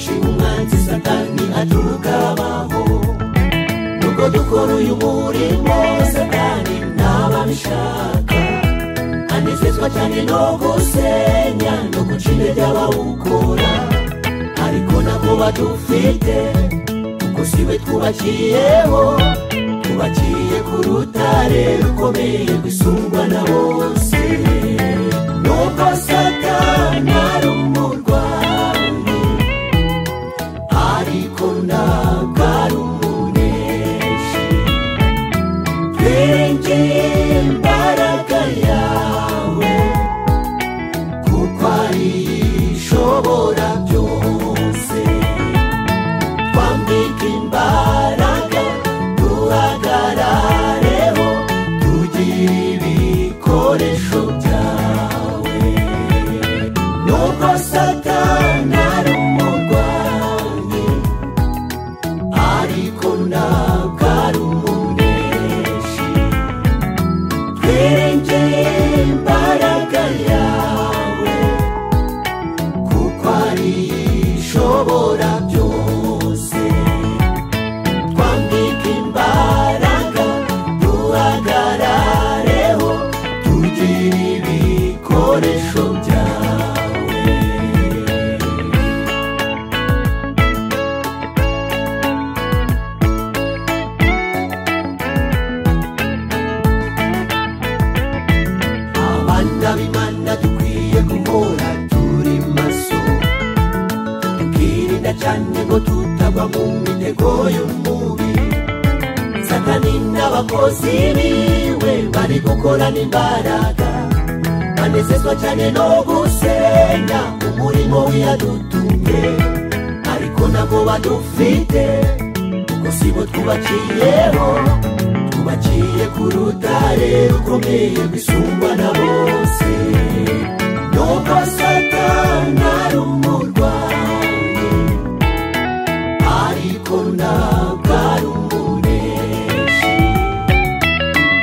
nzi satani atukabaho nuko dukora uyu murimo satani ntababishaka anezezwa cyane no gusenya no guca intege abawukora ariko nabo badufite kuko si we twubakiyeho twubakiye ku rutare rukomeye rwisumba na bose nubwo satani ari umurwanyi ariko ntabwo ari umuneshi twinjiye imbaraga yawe kuko ari ishobora byose twambika imbaraga duhagarareho tugire ibikoresho byawe nubwo satani ari umurwanyi ariko ntabwo ari umuneshi twirengeye imbaraga yawe kuko ari ishobora byose twambika imbaraga duhagarareho tugire ibikoresho byawe abana b'imana dukwiye guhora turi maso tukirinda cyane ngo tutagwa mu mitego y'umubi satani n'abakozi biwe bari gukorana imbaraga banezezwa cyane no gusenya umurimo w'iyadutumye ariko ntabwo badufite kuko si bo twubakiyeho tubaciye ku rutare rukomeye rwisumba na bose nubwo satani ari umurwanyi ariko ntabwo ari umuneshi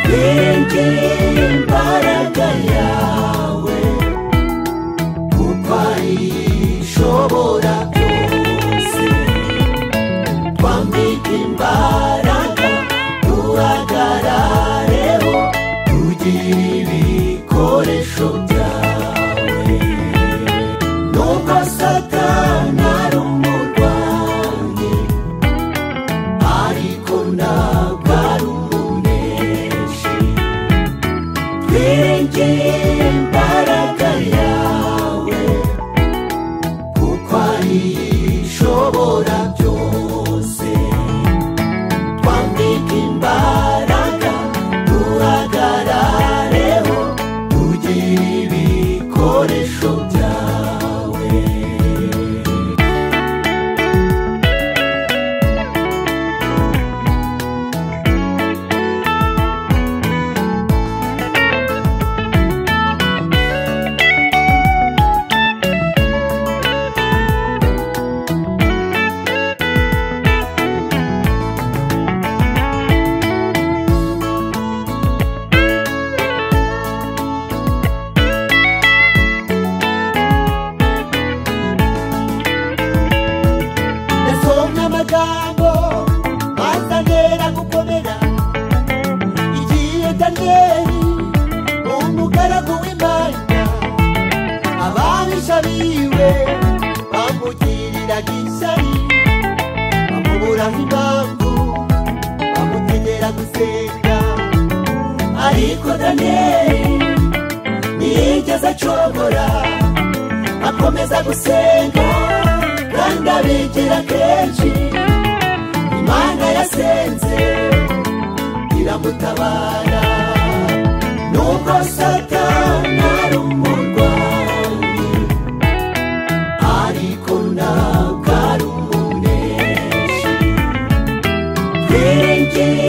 twegeye imbaraga yawe kuko ari ishobora byose twambike imbaraga duhagarareho tugire ibikoresho byawe nubwo satani ari umurwanyi ariko ntabwo ari umuneshi twegeye imbaraga yawe kuko ari ishobora byose twambike imbaraga duhagarareho tugire ibikoresho byawe ndasomye amagambo azanera gukomera igihe daniyeli umugaragu w'imana ababisha biwe bamugiriraga ishyari bamuburaho impamvu bamutegera gusenga ariko daniyeli ntiyigeze acogora akomeza gusenga kandi abigira kenshi imana yasenze iramutabara nubwo satani ari umurwanyi ariko ntabwo ari umuneshi twirengere